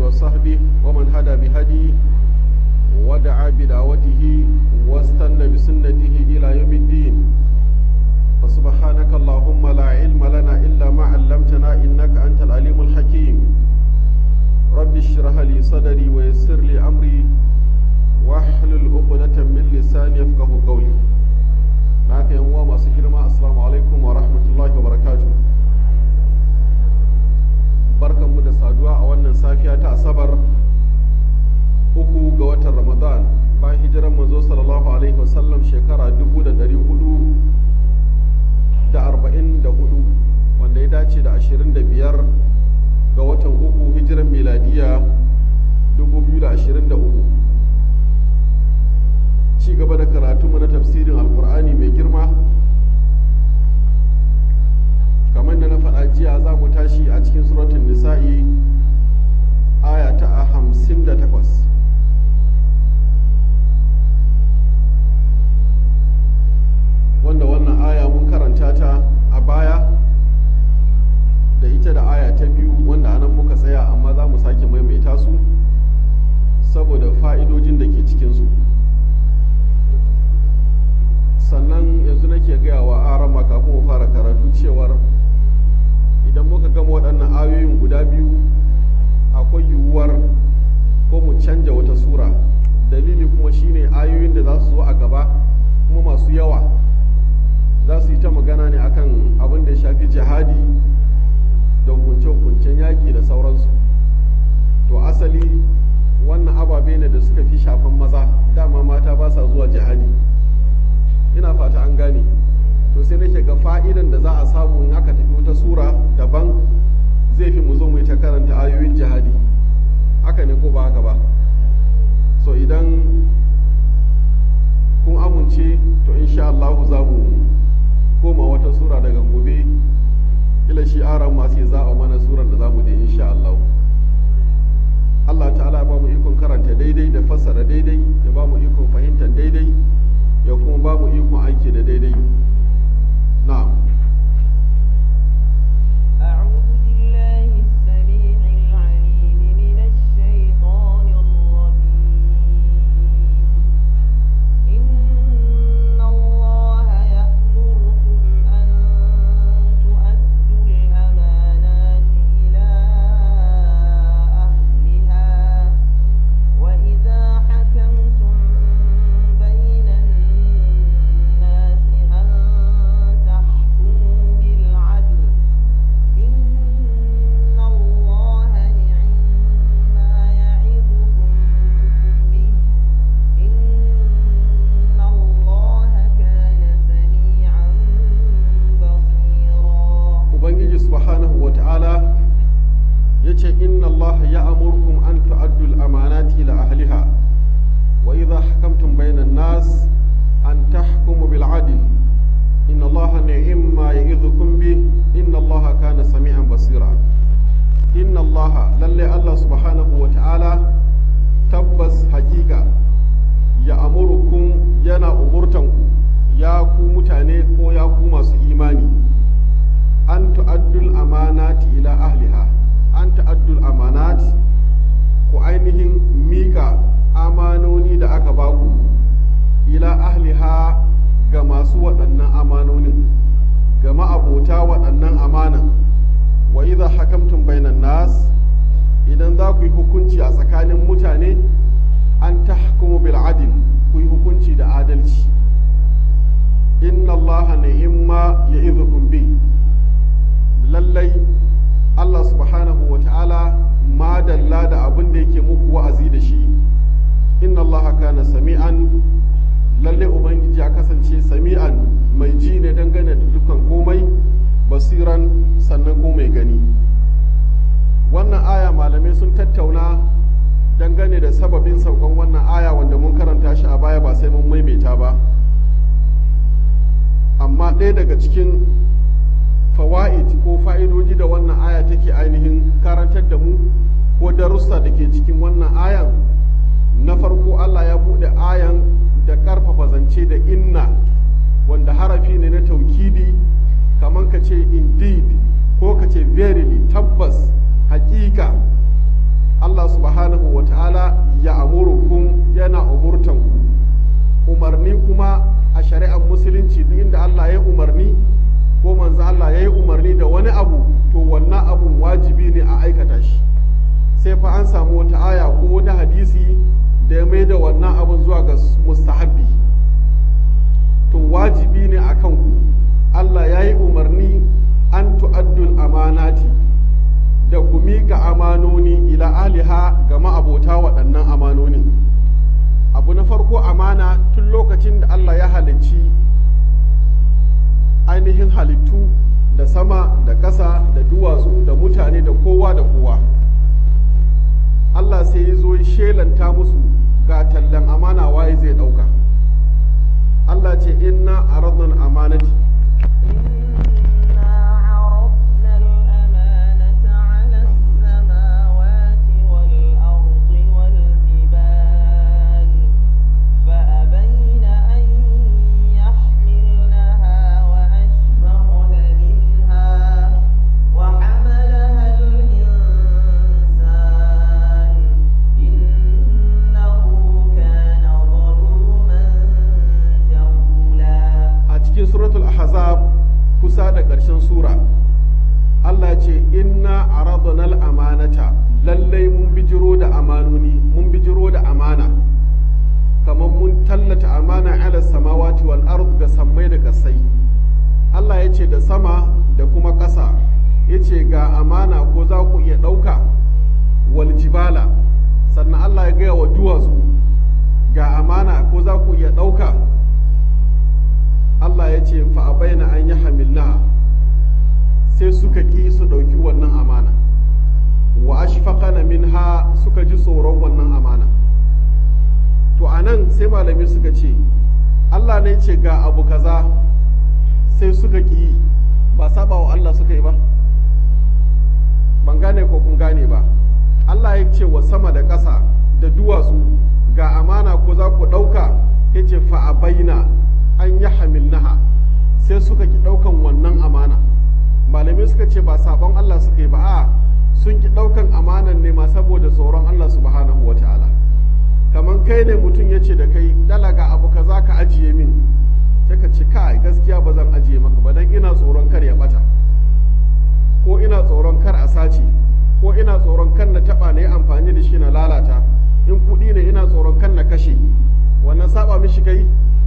وصحبه ومن هدى بهديه ودعا بدعوته واستنى بسنته إلى يوم الدين فسبحانك اللهم لا علم لنا إلا ما علمتنا إنك أنت العليم الحكيم رب اشرح لي صدري ويسر لي أمري واحلل عقدة من لساني يفقه قولي معك يا أمام girma assalamu alaikum wa rahmatullahi wa barakatuh barkanmu da saduwa a wannan safiya ta asabar uku ga watan ramadan bayan hijiran manzo sallallahu alaihi wasallam shekara dubu da dari hudu da arba'in da hudu wanda ya dace da ashirin da biyar ga watan uku hijiran miladiya dubu biyu da ashirin da uku ci gaba da karatunmu na tafsirin alkur'ani mai girma kamar da na faɗa jiya za mu tashi a cikin suratun nisa'i aya ta hamsin da takwas wanda wannan aya mun karanta ta a baya da ita da aya ta biyu wanda anan muka tsaya amma za mu sake maimaita su saboda fa'idojin da ke cikinsu sannan yanzu nake gaya wa arama kafin mu fara karatu cewar idan muka gama waɗannan ayoyin guda biyu akwai yiwuwar ko mu canja wata sura dalili kuma shine ayoyin da za su zo a gaba kuma masu yawa za su yi ta magana ne akan abin da ya shafi jihadi da hukunce-hukuncen yaƙi da sauransu to asali wannan ababe ne da suka fi shafan maza dama mata ba sa zuwa jihadi ina fata an gane to sai nake ga fa'idan da za a samu in aka tafi wata sura daban zai fi mu zo mu yi ta karanta ayoyin jihadi haka ne ko ba haka ba so idan kun amince to insha Allah za mu koma wata sura daga gobe ila shi aran masu za a mana suran da za mu je insha Allah Allah ta'ala ba mu ikon karanta daidai da fassara daidai ya ba mu ikon fahimtar daidai ya kuma ba mu ikon aiki da daidai na'am أعوذ بالله السميع العليم من الشيطان الرجيم إن الله يأمركم أن تؤدوا الأمانات إلى أهلها وإذا حكمتم بين الناس أن تحكموا بالعدل إن الله نعم ما يعظكم به إن الله كان سميعا بصيرا ubangiji subhanahu wa ta'ala ya ce inna Allah ya amurkum an tu'addu al-amanati ila ahliha wa idha hakamtum bainan nas an tahkumu bil adl inna Allah ni'ma ya'idhukum bi inna Allah kana sami'an basira inna Allah lalle Allah subhanahu wa ta'ala tabbas hakika ya amurukum yana umurtanku ya ku mutane ko ya ku masu imani an tu'addul amanati ila ahliha an tu'addul amanati ku ainihin mika amanoni da aka baku ila ahliha ga masu waɗannan amanonin ga ma'abota waɗannan amanan wa idha hakamtum bainan nas idan za ku yi hukunci a tsakanin mutane an tahkumu bil adl ku yi hukunci da adalci inna allaha ni'imma ya'idukum bi lallai Allah subhanahu wa ta'ala madalla da abin da yake muku wa'azi da shi inna Allah kana sami'an lalle ubangiji ya kasance sami'an mai ji ne dangane da dukkan komai basiran sannan ko mai gani wannan aya malamai sun tattauna dangane da sababin saukan wannan aya wanda mun karanta shi a baya ba sai mun maimaita ba amma ɗaya daga cikin fawa'id ko fa'idoji da wannan aya take ainihin karantar da mu ko darussa da ke cikin wannan ayan na farko Allah ya buɗe ayan da ƙarfafa zance da inna wanda harafi ne na taukidi kamar ka ce indeed ko ka ce verily tabbas hakika Allah subhanahu wa ta'ala ya amurukum yana umurtanku umarni kuma a shari'ar musulunci duk inda Allah ya umarni ko manzo Allah ya yi umarni da wani abu to wannan abun wajibi ne a aikata shi sai fa an samu wata aya ko wani hadisi da ya mai da wannan abun zuwa ga mustahabbi to wajibi ne a kanku Allah ya yi umarni an tu'addul amanati da ku miƙa amanoni ila aliha ga ma'abota waɗannan amanonin abu na farko amana tun lokacin da Allah ya halicci ainihin halittu da sama da ƙasa da duwatsu da mutane da kowa da kowa Allah sai ya zo shelanta musu ga tallan amana waye zai ɗauka Allah ce inna aradna amanati إنا عرضنا الأمانة على السماوات والأرض والجبال فأبين أن يحملنها وأشفقن منها وحملها الإنسان إنه كان ظلوما جهولا a cikin suratul ahzab kusa da ƙarshen sura Allah ce inna aradna amanata lallai mun bijiro da amanoni mun bijiro da amana kamar mun tallata amana ala samawati wal ard ga sammai da kasai Allah ya ce da sama da kuma ƙasa ya ce ga amana ko za ku iya ɗauka wal jibala sannan Allah ya gaya wa duwatsu ga amana ko za ku iya ɗauka Allah ya ce fa baina an yi hamilna sai suka ƙi su ɗauki wannan amana wa ashfaqana minha suka ji tsoron wannan amana to anan sai malami suka ce Allah ne ce ga abu kaza sai suka ƙi ba saba wa Allah suka yi ba ban gane ko kun gane ba Allah ya ce wa sama da ƙasa da duwatsu ga amana ko za ku ɗauka ya ce fa baina an yi hamilnaha sai suka ki ɗaukan wannan amana malamai suka ce ba sabon Allah suka yi ba a sun ki ɗaukan amanan ne ma saboda tsoron Allah subhanahu wa ta'ala kamar kai ne mutum ya ce da kai dalaga abu kaza ka ajiye min sai ka ce kai gaskiya ba zan ajiye maka ba dan ina tsoron kar ya bata ko ina tsoron kar a sace ko ina tsoron kan na taba na yi amfani da shi na lalata in kuɗi ne ina tsoron kan na kashe wannan saba mishi kai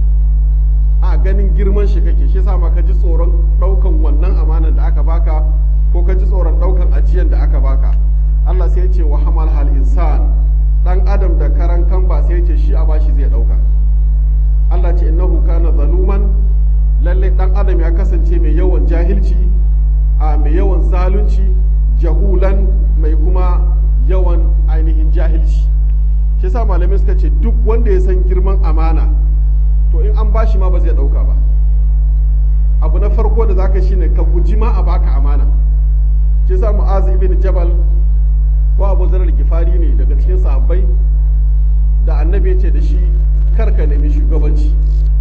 a ganin girman shi kake shi sa ma ka ji tsoron ɗaukan wannan amanan da aka baka ko ka ji tsoron ɗaukan ajiyan da aka baka Allah sai ya ce wa hamal hal insan dan adam da karan kan ba sai ya ce shi a bashi zai ɗauka Allah ce innahu kana zaluman lalle dan adam ya kasance mai yawan jahilci a mai yawan zalunci jahulan mai kuma yawan ainihin jahilci shi sa malamai suka ce duk wanda ya san girman amana to in an bashi ma ba zai dauka ba abu na farko da zaka shine ka guji ma a baka amana shi sa mu'az ibn jabal ko abu zarar gifari ne daga cikin sahabbai da annabi ya ce da shi kar ka nemi shugabanci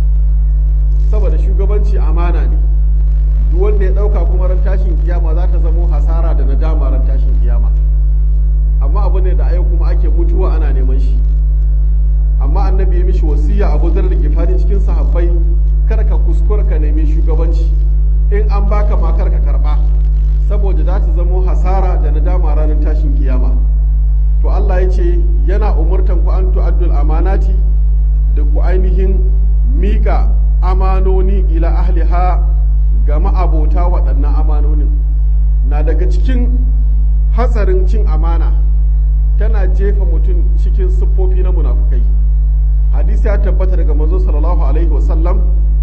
saboda shugabanci amana ne duk wanda ya dauka kuma ran tashin kiyama za ta zamo hasara da nadama ran tashin kiyama amma abu ne da ayo kuma ake mutuwa ana neman shi amma annabi ya mishi wasiya abu zar da gifari cikin sahabbai kar ka kuskura ka nemi shugabanci in an baka ma kar ka karba saboda za ta zamo hasara da nadama ranar tashin kiyama to Allah ya ce yana umurtan ku an tu'addul amanati da ku ainihin mika amanoni ila ahliha ga ma'abota waɗannan amanonin na daga cikin hatsarin cin amana tana jefa mutum cikin siffofi na munafukai hadisi ya tabbata daga manzo sallallahu alaihi wasallam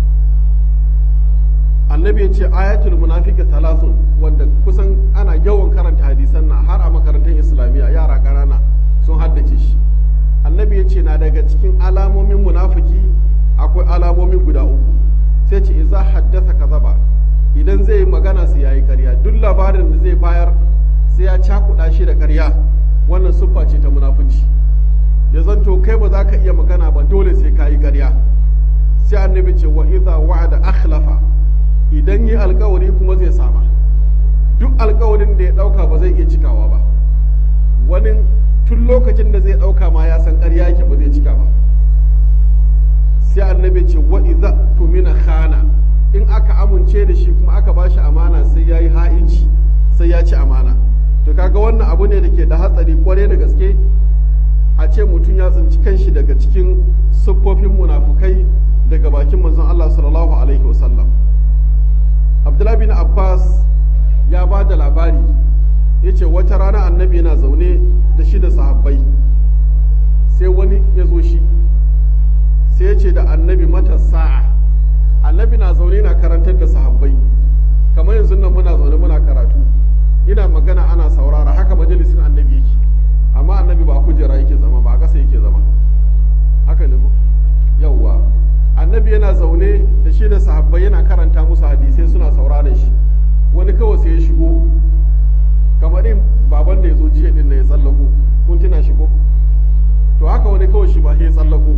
annabi ya ce ayatul munafiki talasun wanda kusan ana yawan karanta hadisan nan har a makarantar islamiyya yara ƙanana sun haddace shi annabi ya ce na daga cikin alamomin munafiki akwai alamomi guda uku sai ce iza haddasa kazaba idan zai yi magana sai yayi ƙarya duk labarin da zai bayar sai ya cakuɗa shi da ƙarya wannan siffa ce ta munafunci ya zanto kai ba za ka iya magana ba dole sai ka yi ƙarya sai annabi ce wa idza wa'ada akhlafa idan yi alkawari kuma zai sama duk alkawarin da ya ɗauka ba zai iya cikawa ba wani tun lokacin da zai ɗauka ma ya san ƙarya yake ba zai cika ba sai annabi ce wa idza tumina khana in aka amince da shi kuma aka bashi amana sai yayi ha'inci sai ya ci amana to kaga wannan abu ne da ke da hatsari kwarai da gaske a ce mutum ya tsinci kanshi daga cikin siffofin munafukai daga bakin manzon Allah sallallahu alaihi wasallam Abdullahi bin Abbas ya ba da labari ya ce wata rana annabi yana zaune da shi da sahabbai sai wani ya zo shi sai ya ce da annabi mata sa'a annabi na zaune na karantar da sahabbai kamar yanzu nan muna zaune muna karatu ina magana ana saurara haka majalisin annabi yake amma annabi ba kujera yake zama ba a ƙasa yake zama haka ne yauwa annabi yana zaune da shi da sahabbai yana karanta musu hadisai suna sauraron shi wani kawai sai ya shigo kamar in baban da ya zo jiya din na ya tsallako kun tuna shigo to haka wani kawai shi ba ya tsallako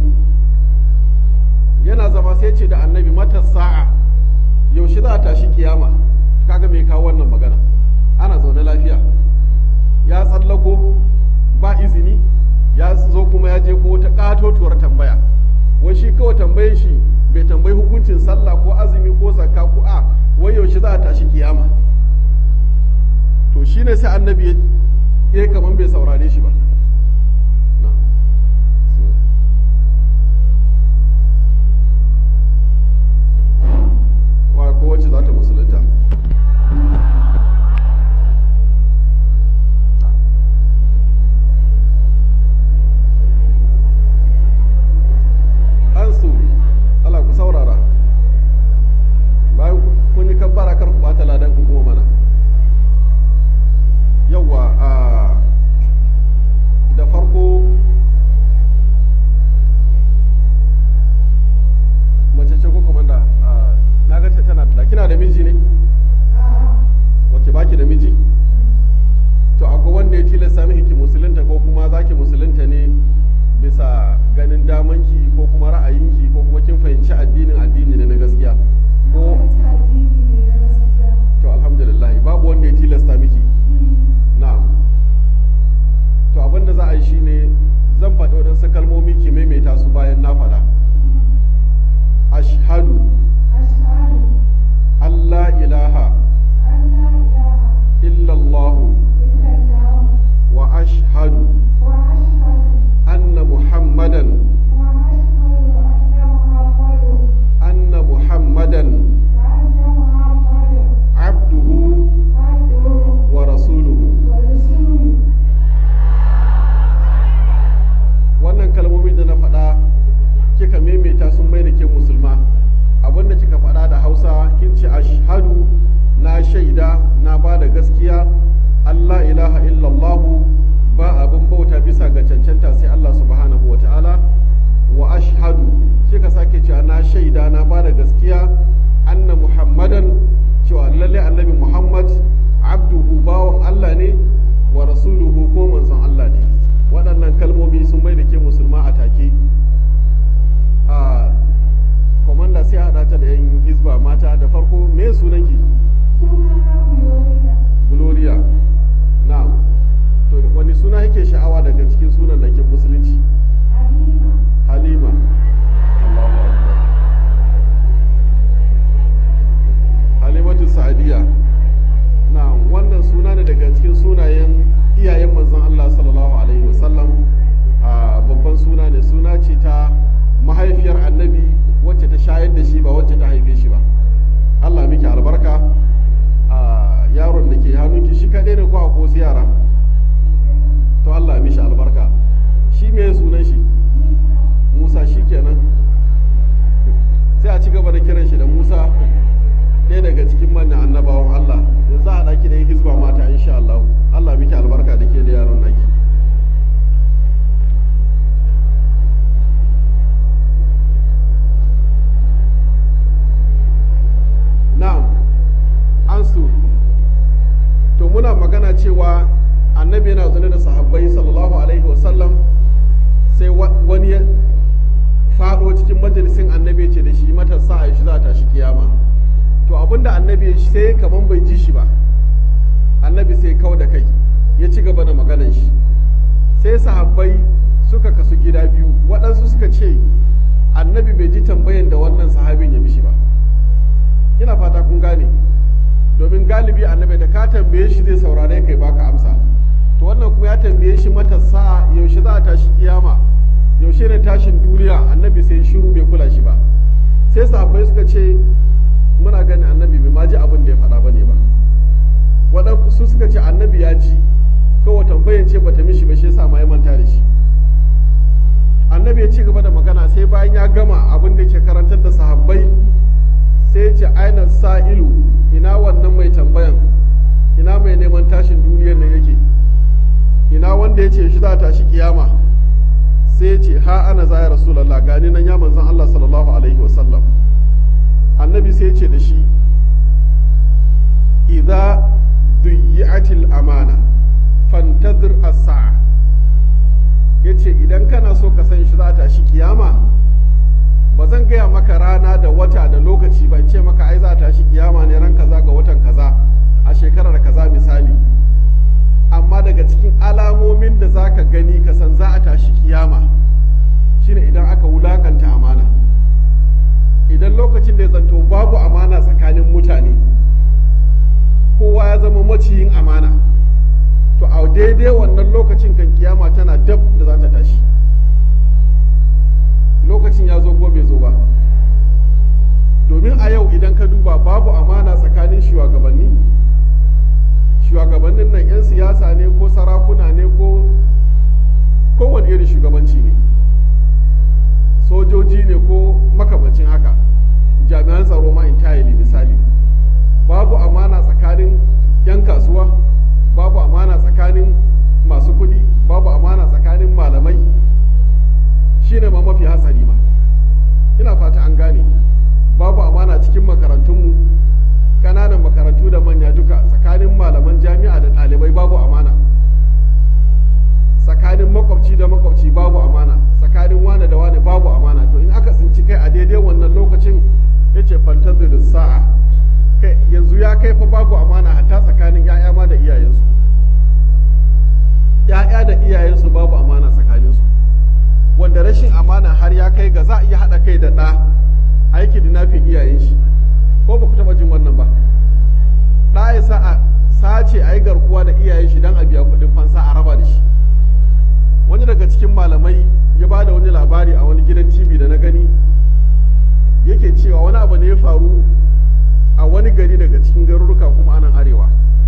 yana zama sai ce da annabi mata sa'a yaushe za a tashi kiyama kaga me kawo wannan magana ana zaune lafiya ya tsallako ba izini ya zo kuma ya je ko wata katotuwar tambaya wai shi kawai tambayin shi bai tambayi hukuncin sallah ko azumi ko zakka ko a wai yaushe za a tashi kiyama to shine sai annabi ya kaman bai saurare shi ba wa ko wacce za ta musulunta ansu Allah ku saurara bayan kun yi kabbara kar ku bata ladan ku kuma mana yawa a da farko mace ce ko komanda na ga ta tana da kina da miji ne wace baki da miji to akwai wanda ya tilasta miki ki musulunta ko kuma zaki musulunta ne bisa ganin damanki ko kuma ra'ayinki ko kuma kin fahimci addinin addini ne na gaskiya ko to alhamdulillah babu wanda ya tilasta miki na'am to abin da za a yi shine zan faɗi waɗansu kalmomi ki maimaita su bayan na faɗa ashhadu Allah ilaha illallah wa ashhadu anna muhammadan anna muhammadan abduhu wa rasuluhu wannan kalmomi da na faɗa kika maimaita sun mai da ke musulma abinda kika faɗa da hausa kin ce ashhadu na shaida na ba da gaskiya allah ilaha illallahu ba abin bauta bisa ga cancanta sai allah subhanahu wa ta'ala wa ashhadu kika sake cewa na shaida na ba da gaskiya anna muhammadan cewa lalle annabi muhammad abduhu bawan allah ne wa rasuluhu ko manzon allah ne waɗannan kalmomi sun mai da ke musulma a take a komanda sai haɗa ta da yan hizba mata da farko me sunanki gloria na to wani suna yake sha'awa daga cikin sunan da ke musulunci halima Allahu Akbar. halimatu sa'adiya na wannan suna ne daga cikin sunayen iyayen manzon Allah sallallahu alaihi wasallam a babban suna ne suna ce ta mahaifiyar annabi wacce ta shayar da shi ba wacce ta haife shi ba Allah miki albarka a yaron da ke hannunki shi kaɗai ne ko a ko yara to Allah mishi albarka shi me sunan shi Musa shi kenan sai a ci gaba da kiran shi da Musa ɗaya daga cikin manyan annabawan Allah yanzu a ɗaki da yin hizba mata insha Allah Allah miki albarka da ke da yaron naki na'am ansu to muna magana cewa annabi yana zaune da sahabbai sallallahu alaihi wasallam sai wani ya faɗo cikin majalisin annabi ce da shi matasa a shi za ta shi kiyama to abinda annabi sai kaman bai ji shi ba annabi sai kau da kai ya ci gaba da maganan shi sai sahabbai suka kasu gida biyu waɗansu suka ce annabi bai ji tambayan da wannan sahabin ya mishi ba ina fata kun gane domin galibi annabi da ka tambaye shi zai saurare kai baka amsa to wannan kuma ya tambaye shi mata sa'a yaushe za a tashi kiyama yaushe ne tashin duniya annabi sai shiru bai kula shi ba sai sahabbai suka ce muna ganin annabi bai ma ji abin da ya faɗa bane ba waɗansu suka ce annabi ya ji kawai tambayan ce bata mishi ba shi yasa ma ya manta da shi annabi ya ci gaba da magana sai bayan ya gama abin da ke karantar da sahabbai sai ce aina sa'ilu ina wannan mai tambayan ina mai neman tashin duniyar nan yake ina wanda ya ce shi za tashi kiyama sai ya ce ha ana za ya rasulallah gani nan ya manzan Allah sallallahu alaihi wasallam annabi sai ya ce da shi idza duyyi'atil amana fantazir as-sa'a yace idan kana so ka san shi za ta shi kiyama ba zan gaya maka rana da wata da lokaci ban ce maka ai za ta shi kiyama ne ran kaza ga watan kaza a shekarar kaza misali amma daga cikin alamomin da za ka gani ka san za a tashi kiyama shine idan aka wulakanta amana idan lokacin da ya zanto babu amana tsakanin mutane kowa ya zama maciyin amana to a daidai wannan lokacin kan kiyama tana dab da za ta tashi lokacin ya zo ko bai zo ba domin a yau idan ka duba babu amana tsakanin shugabanni shugabannin nan 'yan siyasa ne ko sarakuna ne ko kowane irin shugabanci ne sojoji ne ko makamancin haka jami'an tsaro ma entirely misali babu amana tsakanin 'yan kasuwa babu amana tsakanin masu kuɗi babu amana tsakanin malamai shine ma mafi hatsari ma ina fata an gane babu amana cikin makarantunmu ƙananan makarantu da manya duka tsakanin malaman jami'a da ɗalibai babu amana tsakanin makwabci da makwabci babu amana tsakanin wane da wane babu amana to in aka tsinci kai a daidai wannan lokacin ya ce fantazir sa'a kai yanzu ya kai fa babu amana hatta tsakanin 'ya'ya ma da iyayensu 'ya'ya da iyayensu babu amana tsakaninsu wanda rashin amana har ya kai ga za a iya haɗa kai da ɗa aiki dinafin iyayen shi ko ba ku taɓa jin wannan ba ɗa ya sa a sace a yi garkuwa da iyayen shi don a biya kuɗin fansa a raba da shi wani daga cikin malamai ya ba da wani labari a wani gidan tv da na gani yake cewa wani abu ne ya faru a wani gari daga cikin garuruka kuma anan arewa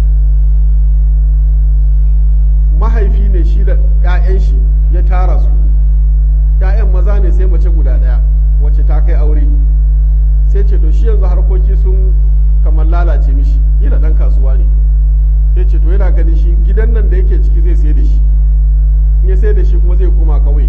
mahaifi ne shi da 'ya'yan shi ya tara su 'ya'yan maza ne sai mace guda ɗaya wacce ta kai aure sai ce to shi yanzu harkoki sun kamar lalace mishi ila ɗan kasuwa ne ya ce to yana ganin shi gidan nan da yake ciki zai sai da shi in ya sai da shi kuma zai koma kauye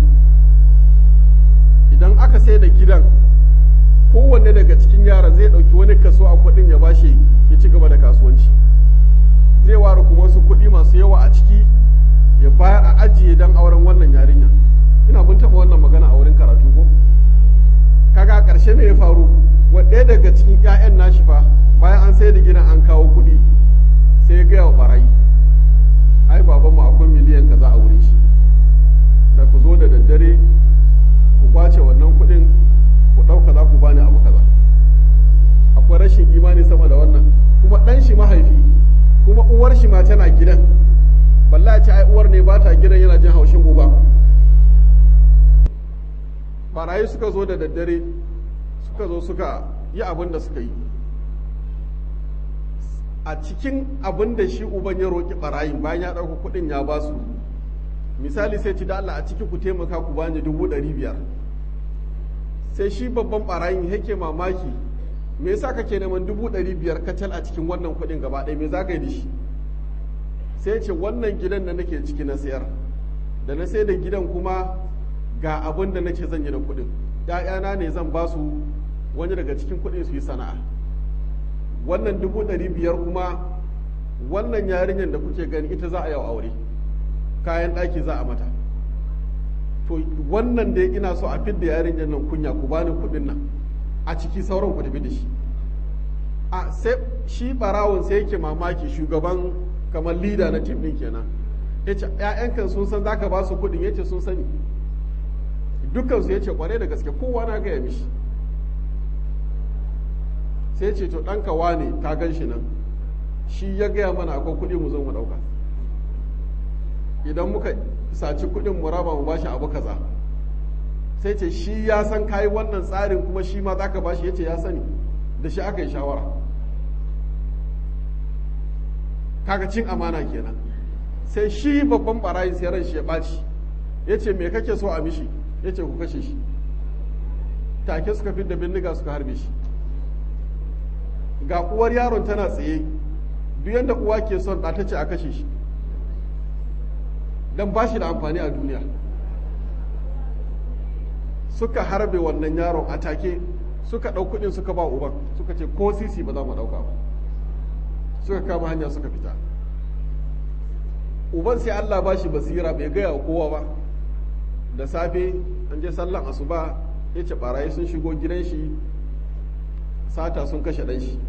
idan aka sai da gidan kowanne daga cikin yaran zai ɗauki wani kaso a kuɗin ya bashi ya ci gaba da kasuwanci zai ware kuma wasu kuɗi masu yawa a ciki ya bayar a ajiye don auren wannan yarinya ina bin taɓa wannan magana a wurin karatu ko kaga a ƙarshe me ya faru ɗaya daga cikin 'ya'yan nashi fa bayan an sai da gidan an kawo kuɗi sai ya gaya wa barayi ai babanmu akwai miliyan kaza a wurin shi da ku zo da daddare ku kwace wannan kuɗin ku ɗauka za ku bani abu kaza akwai rashin imani sama da wannan kuma ɗan shi mahaifi kuma uwar shi ma tana gidan balla ce ai uwar ne ba ta gidan yana jin haushin uba barayi suka zo da daddare suka zo suka yi abin da suka yi a cikin abin da shi uban ya roƙi barayin bayan ya ɗauka kuɗin ya ba su misali sai ci da Allah a ciki ku taimaka ku bani dubu ɗari biyar sai shi babban barayin yake mamaki me yasa kake neman dubu ɗari biyar kacal a cikin wannan kuɗin gaba ɗaya me za ka yi da shi sai ce wannan gidan da nake ciki na sayar da na sai da gidan kuma ga abin da nake zan yi da kuɗin ‘ya'yana ne zan ba su wani daga cikin kuɗin su yi sana'a wannan dubu ɗari biyar kuma wannan yarinyar da kuke gani ita za a yau aure kayan ɗaki za a mata to wannan dai ina so a fidda yarinyar nan kunya ku bani kuɗin nan a ciki sauran ku tafi da shi a sai shi barawon sai yake mamaki shugaban kamar lida na tim ɗin kenan ya ce ‘ya'yankan sun san zaka ba su kuɗin ya ce sun sani dukkansu ya ce kware da gaske kowa na gaya mishi sai ce to ɗanka wane ka gan shi nan shi ya gaya mana akwai kuɗi mu zo mu ɗauka idan muka saci kuɗin mu raba mu bashi abu kaza sai ce shi ya san kayi wannan tsarin kuma shi ma za ka bashi ya ce ya sani da shi aka yi shawara kaga cin amana kenan sai shi babban barayin sai ran shi ya ɓaci ya ce me kake so a mishi ya ce ku kashe shi take suka fi da bindiga suka harbe shi ga uwar yaron tana tsaye duk yadda uwa ke son ɗa ta ce a kashe shi don ba shi da amfani a duniya suka harbe wannan yaron a take suka ɗau kuɗin suka ba uban suka ce ko sisi ba za mu ɗauka ba suka kama hanya suka fita uban sai Allah ba shi basira bai gaya wa kowa ba da safe an je sallan asuba ya ce barayi sun shigo gidan shi sata sun kashe ɗan shi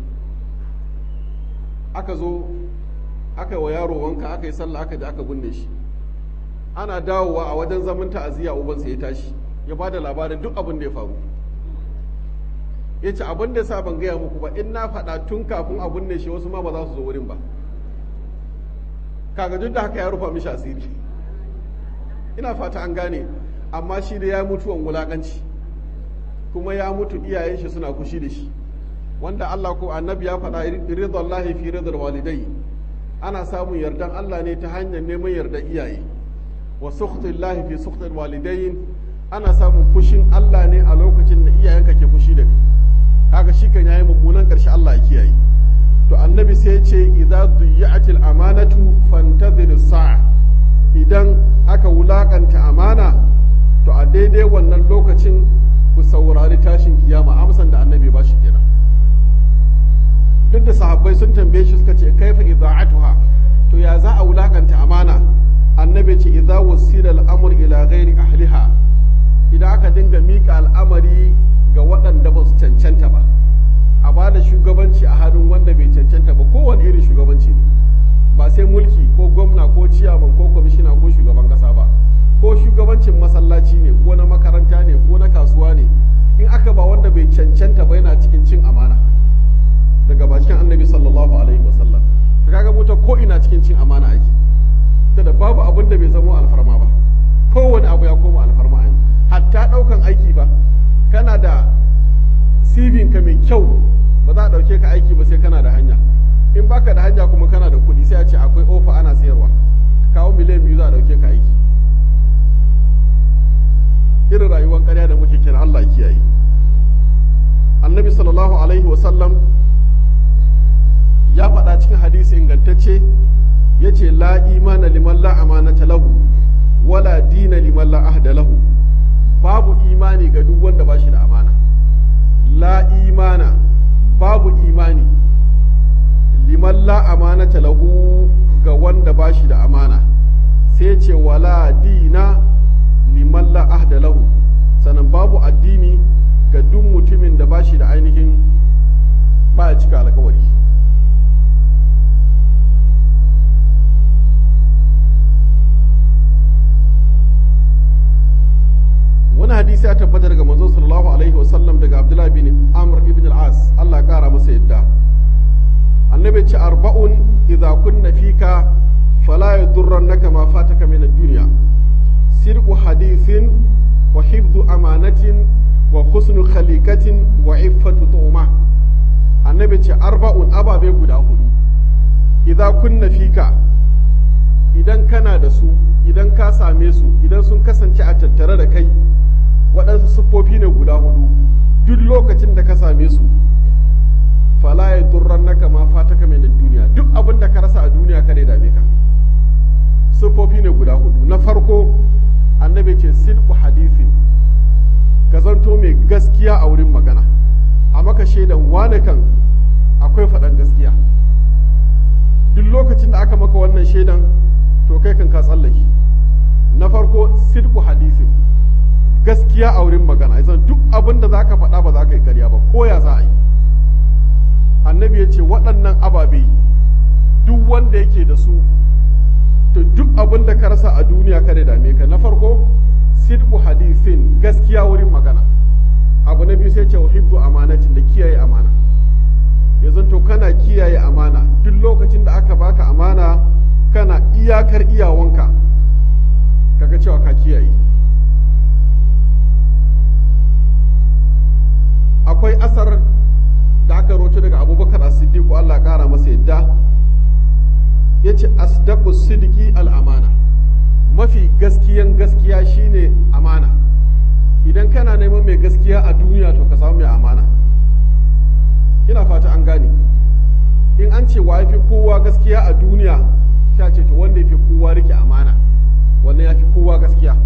aka zo aka wa yaro wanka aka yi sallah aka je aka binne shi ana dawowa a wajen zaman ta'aziyya ubansa ya tashi ya ba da labarin duk abin da ya faru ya ce abin da sa ban gaya muku ba in na faɗa tun kafin a binne shi wasu ma ba za su zo wurin ba kaga duk da haka ya rufa mishi asiri ina fata an gane amma shi da ya mutuwan wulakanci kuma ya mutu iyayen shi suna kushi da shi wanda Allah ko annabi ya faɗa ridallahi fi ridal walidai ana samun yardan Allah ne ta hanyar neman yardan iyaye wa sukhtillahi fi sukhtil walidain ana samun fushin Allah ne a lokacin da iyayenka ke fushi da kai kaga shi kan yayi mummunan karshe Allah ya kiyaye to annabi sai ya ce idza duyya'atil amanatu fantadhir sa'a idan aka wulakanta amana to a daidai wannan lokacin ku saurari tashin kiyama amsan da annabi ba shi kenan duk da sahabbai sun tambaye shi suka ce kaifa idza'atuha to ya za a wulakanta amana annabi ce idza wasila al-amr ila ghairi ahliha idan aka dinga mika al'amari ga waɗanda ba su cancanta ba a ba da shugabanci a hannun wanda bai cancanta ba kowane irin shugabanci ne ba sai mulki ko gwamna ko ciyaman ko kwamishina ko shugaban kasa ba ko shugabancin masallaci ne ko na makaranta ne ko na kasuwa ne in aka ba wanda bai cancanta ba yana cikin cin amana daga bakin annabi sallallahu alaihi wasallam ka kaga mota ko ina cikin cin amana ake ta da babu abin da bai zama alfarma ba kowane abu ya koma alfarma a hatta daukan aiki ba kana da cv ka mai kyau ba za a dauke ka aiki ba sai kana da hanya in baka da hanya kuma kana da kuɗi sai a ce akwai ofa ana sayarwa kawo miliyan biyu za a dauke ka aiki irin rayuwar ƙarya da muke kira Allah kiyaye annabi sallallahu alaihi wasallam ya faɗa cikin hadisi ingantacce ya ce la imana liman la amanata lahu wala dina liman la ahda lahu babu imani ga duk wanda ba shi da amana la imana babu imani liman la amanata lahu ga wanda ba shi da amana sai ce wala dina liman la ahda lahu sannan babu addini ga duk mutumin da ba shi da ainihin ba ya cika alkawari wani hadisi ya tabbata daga manzo sallallahu alaihi wasallam daga abdullahi bin amr ibn al-as Allah ya kara masa yadda annabi ce arba'un idza kunna fika fala yadurrannaka ma fataka min ad-dunya sirqu hadithin wa hifdhu amanatin wa husnu khaliqatin wa iffatu tu'ma annabi ce arba'un ababe guda hudu idza kunna fika idan kana da su idan ka same su idan sun kasance a tattare da kai waɗansu siffofi ne guda hudu duk lokacin da ka same su fala ya durran naka ma fataka mai duniya duk abin da ka rasa a duniya kada ya dame ka siffofi ne guda hudu na farko annabi ce sidku hadithin ka zanto mai gaskiya a wurin magana a maka shaidan wane kan akwai faɗan gaskiya duk lokacin da aka maka wannan shaidan to kai kan ka tsallake na farko sidku hadisin gaskiya a wurin magana zan duk abin da za ka faɗa ba za ka yi karya ba ko ya za a yi annabi ya ce waɗannan ababe duk wanda yake da su to duk abin da ka rasa a duniya kada dame ka na farko sidqu hadithin gaskiya wurin magana abu na biyu sai ce wa hibdu amanatin da kiyaye amana ya zanto kana kiyaye amana duk lokacin da aka baka amana kana iyakar iyawanka kaga cewa ka kiyaye akwai asar da aka roto daga abubakar as-siddiq Allah kara masa yadda yace asdaqu sidqi al-amana mafi gaskiyan gaskiya shine amana idan kana neman mai gaskiya a duniya to ka samu mai amana ina fata an gane in an ce wa yafi kowa gaskiya a duniya sai ce to wanda yafi kowa rike amana wannan yafi kowa gaskiya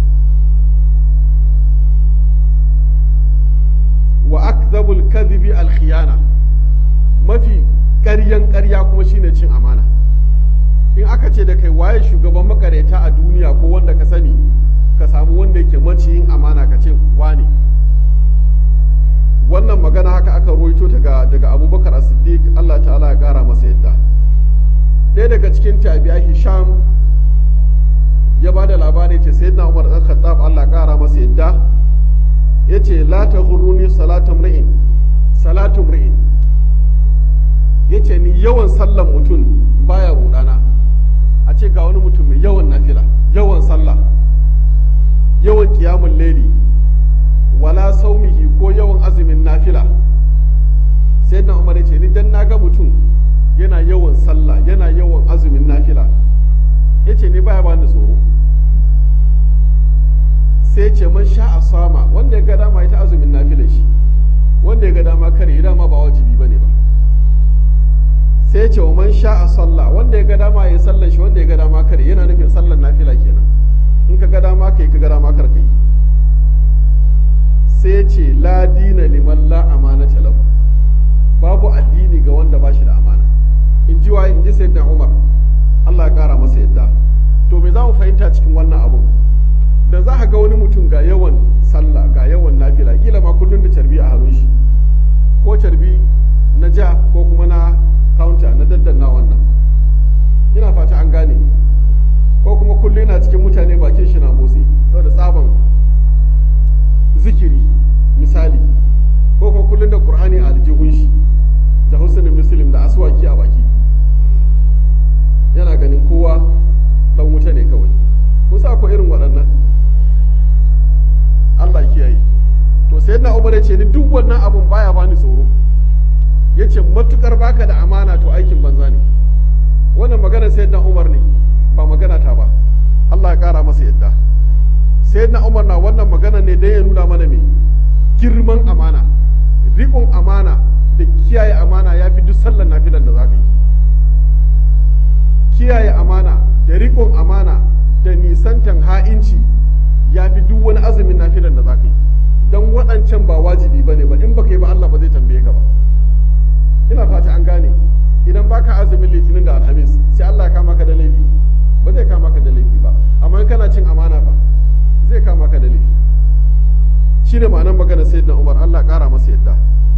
wa akdhabul kadhibi al khiyana mafi ƙaryan ƙarya kuma shine cin amana in aka ce da kai waye shugaban makareta a duniya ko wanda ka sani ka samu wanda yake maciyin amana ka ce wane wannan magana haka aka roito daga daga abubakar as-siddiq Allah ta'ala ya kara masa yadda ɗaya daga cikin tabi'a hisham ya ba da labari ce sayyidina umar dan khattab Allah ya kara masa yadda yace la taghurruni salatu mri'in salatu mri'in yace ni yawan sallan mutum baya rudana a ce ga wani mutum mai yawan nafila yawan sallah yawan kiyamun laili wala saumihi ko yawan azumin nafila sai na umar ce ni dan naga mutum yana yawan sallah yana yawan azumin nafila ya ce ni baya bani tsoro sai ce man sha a sama wanda ya ga dama ita azumin nafila shi wanda ya ga dama kare ya dama ba wajibi bane ba sai ce wa man sha a sallah wanda ya ga dama ya sallan shi wanda ya ga dama kare yana nufin sallan nafila kenan in ka ga dama kai ka ga dama kar kai sai ce la dina liman la amanata lahu babu addini ga wanda ba shi da amana in ji waye in ji sayyidina Umar Allah ya kara masa yadda to me za mu fahimta cikin wannan abu da za ka ga wani mutum ga yawan sallah ga yawan nafila kila ma kullun da carbi a hannun shi ko carbi na ja ko kuma na counter na daddanna wannan ina fata an gane ko kuma kullum yana cikin mutane bakin shi na motsi saboda tsaban zikiri misali ko kuma kullum da qur'ani a aljihun shi da husnul muslim da aswaki a baki yana ganin kowa dan wuta ne kawai kusa ko irin waɗannan Allah kiyaye to sai na umar ya ce ni duk wannan abun baya bani tsoro ya ce matukar baka da amana to aikin banza ne wannan magana sai na umar ne ba magana ta ba Allah ya kara masa yadda sai na umar na wannan magana ne don ya nuna mana me girman amana riƙon amana da kiyaye amana ya fi duk sallar nafilan da za ka yi kiyaye amana da riƙon amana da nisantan ha'inci ya fi duk wani azumin nafilan da za ka yi don waɗancan ba wajibi ba ne ba in baka yi ba Allah ba zai tambaye ka ba ina fata an gane idan baka azumin litinin da alhamis sai Allah ya kama ka da laifi ba zai kama ka da laifi ba amma in kana cin amana ba zai kama ka da laifi shine ma'anar magana sayyidina Umar Allah ƙara masa yadda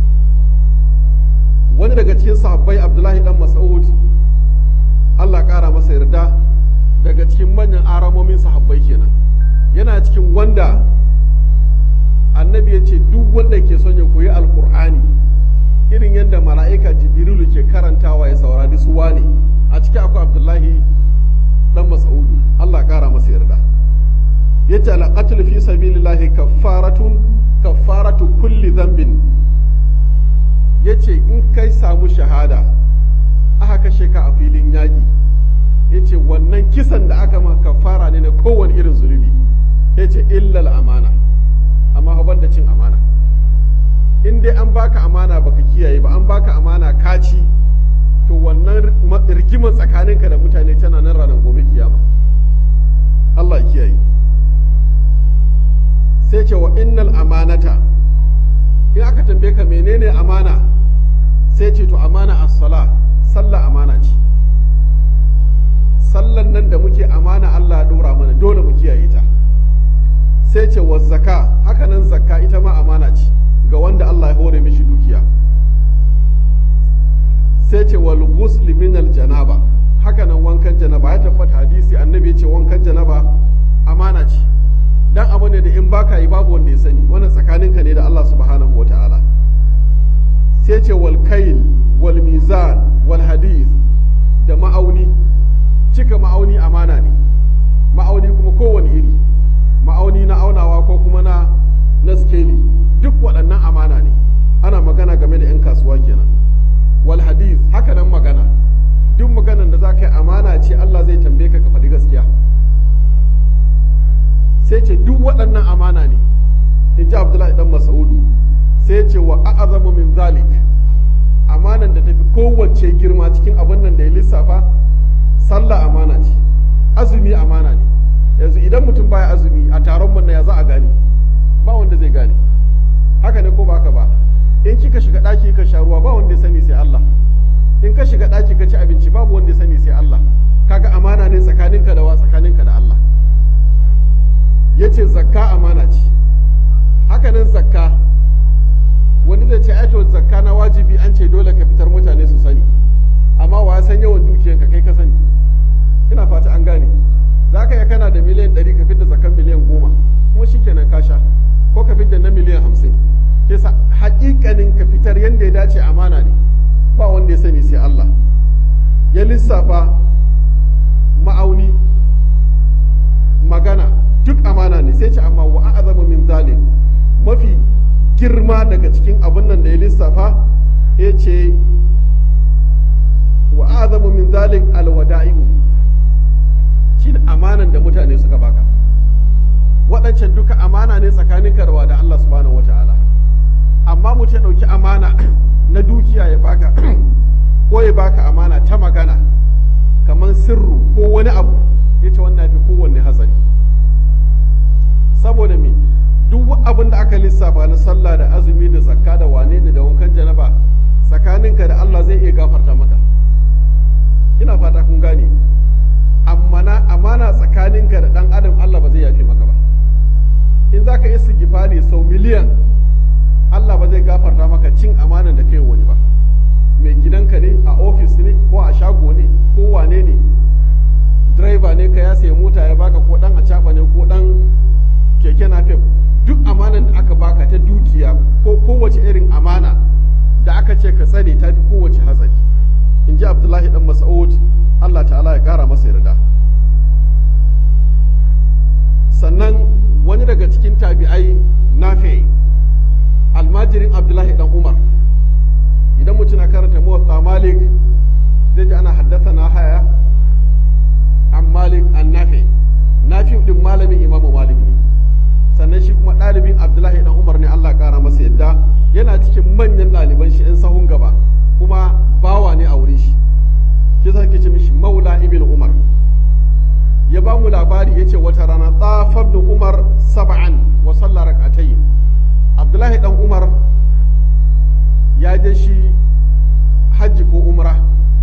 wani daga cikin sahabbai Abdullahi dan Mas'ud Allah ƙara masa yarda daga cikin manyan aramomin sahabbai kenan yana cikin wanda annabi ya ce duk wanda ke son ya koyi alkur'ani irin yadda mala'ika jibrilu ke karantawa ya saurari su wane a ciki akwai abdullahi dan mas'udu Allah ƙara masa yarda yace alqatl fi sabilillahi kaffaratun kaffaratu kulli dhanbin yace in kai samu shahada aka kashe ka a filin yaƙi yace wannan kisan da aka maka kaffara ne na kowane irin zunubi yace illal amana amma fa banda cin amana in dai an baka amana baka kiyaye ba an baka amana kaci to wannan rigiman tsakaninka da mutane tana nan ranar gobe kiyama Allah ya kiyaye sai ce wa innal amanata in aka tambaye ka menene amana sai ce to amana as-sala sallah amana ce sallan nan da muke amana Allah ya dora mana dole mu kiyaye ta sai ce wa zaka haka nan zakka ita ma amana ce ga wanda Allah ya hore mishi dukiya sai ce wal ghusl min al janaba haka nan wankan janaba ya tabbata hadisi annabi ya ce wankan janaba amana ce dan abu ne da in baka yi babu wanda ya sani wannan tsakaninka ne da Allah subhanahu wa ta'ala sai ce wal kail wal mizan wal hadith da ma'auni cika ma'auni amana ne ma'auni kuma kowane iri ma'auni na aunawa ko kuma na na skeli duk waɗannan amana ne ana magana game da 'yan kasuwa kenan wal hadith haka nan magana duk maganan da za ka yi amana ce Allah zai tambaye ka ka faɗi gaskiya sai ce duk waɗannan amana ne in ji abdullahi dan masaudu sai ce wa a'azamu min zalik amanan da tafi kowace girma cikin abin nan da ya lissafa sallah amana ce azumi amana ne yanzu idan mutum baya azumi a taron mun ya za a gane ba wanda zai gane haka ne ko ba haka ba in kika shiga ɗaki ka sha ruwa ba wanda ya sani sai Allah in ka shiga ɗaki ka ci abinci babu wanda ya sani sai Allah kaga amana ne tsakaninka da wa tsakaninka da Allah yace zakka amana ce hakanan zakka wani zai ce aito zakka na wajibi an ce dole ka fitar mutane su sani amma wa ya san yawan dukiyanka kai ka sani ina fata an gane za ka yi kana da miliyan ɗari ka fitar zakkan miliyan goma kuma shikenan ka sha ko ka fitar na miliyan hamsin kesa haƙiƙanin ka fitar yadda ya dace amana ne ba wanda ya sani sai Allah ya lissafa ma'auni magana duk amana ne sai ce amma wa a'zamu min zalim mafi girma daga cikin abin nan da ya lissafa ya ce wa a'zamu min zalik alwada'i'u shi amanan da mutane suka baka waɗancan duka amana ne tsakanin karwa da Allah subhanahu wata'ala amma mutum ya ɗauki amana na dukiya ya baka ko ya baka amana ta magana kamar sirru ko wani abu ya ce wannan fi kowanne hatsari saboda me duk abin da aka lissafa na sallah da azumi da zakka da wane ne da wankan janaba tsakaninka da Allah zai iya gafarta maka ina fata kun gane amma amana tsakaninka da dan adam Allah ba zai yafi maka ba in zaka yi sigifari sau miliyan Allah ba zai gafarta maka cin amanan da kai wani ba mai gidanka ne a ofis ne ko a shago ne ko wane ne driver ne ka ya sayi mota ya baka ko dan a ne ko dan keke napep duk amanan da aka baka ta dukiya ko kowace irin amana da aka ce ka tsare ta fi kowace hatsari in ji abdullahi dan mas'ud allah ta'ala ya kara masa yarda sannan wani daga cikin tabi'ai nafi almajirin abdullahi dan umar idan mutum na karanta muwatta malik zai ji ana haddasa na haya an malik an nafi nafi din malamin imamu malik ne sannan shi kuma ɗalibin abdullahi dan umar ne allah ƙara masa yadda yana cikin manyan ɗaliban shi in sahun gaba kuma bawa ne a wurin shi shi sa ce mishi maula ibn umar ya ba mu labari ya ce wata rana tsafar da umar saba'an wa sallar rak'atayn abdullahi dan umar ya je shi hajji ko umra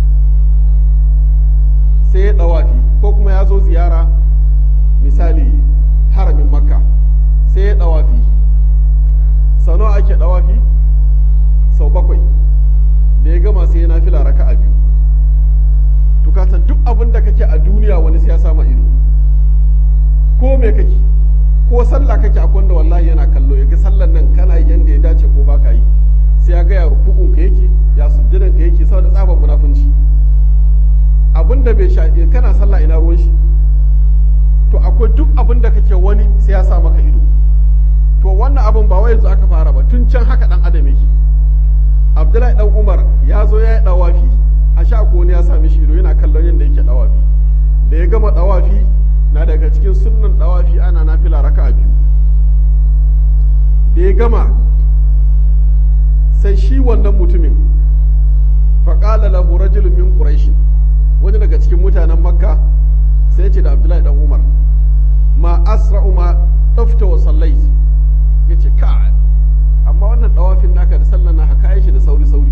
sai ya ɗawafi ko kuma ya zo ziyara misali haramin makka sai ya ɗawafi sau nawa ake ɗawafi sau bakwai da ya gama sai ya nafila raka a biyu tukatan duk abin da kake a duniya wani sai ya sama ido ko me kake ko sallah kake akwai wanda wallahi yana kallo ya ga sallan nan kana yi yanda ya dace ko baka yi sai ya ga ya rukukun ka yake ya sujjadan ka yake saboda tsaban munafunci abin da bai shafi kana sallah ina ruwan shi to akwai duk abin da kake wani sai ya sa maka ido to wannan abin ba wai yanzu aka fara ba tun can haka dan adam yake abdullahi dan umar ya zo ya yi dawafi a sha ko wani ya sami shi ido yana kallon yadda yake dawafi da ya gama dawafi na daga cikin sunnan dawafi ana nafila raka biyu da ya gama sai shi wannan mutumin faƙala lahu rajulun min quraish wani daga cikin mutanen makka sai ya ce da abdullahi dan umar ma asra'u ma tafta wa sallait yace ka amma wannan dawafin naka da sallan naka kayi shi da sauri sauri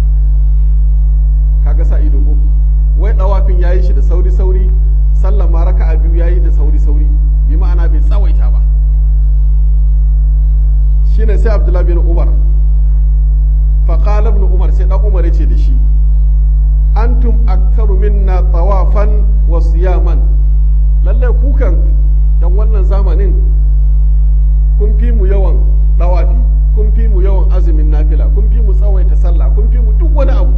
kaga sa ido ko wai dawafin yayi shi da sauri sauri sallan ma raka'a biyu yayi da sauri sauri bi ma'ana bai tsawaita ba shine sai abdullahi bin umar fa qala ibn umar sai dan umar yace da shi antum aktharu minna tawafan wa siyaman lalle kukan dan wannan zamanin kun fi mu yawan dawafi kun fi mu yawan azumin nafila kun fi mu tsawaita sallah kun fi mu duk wani abu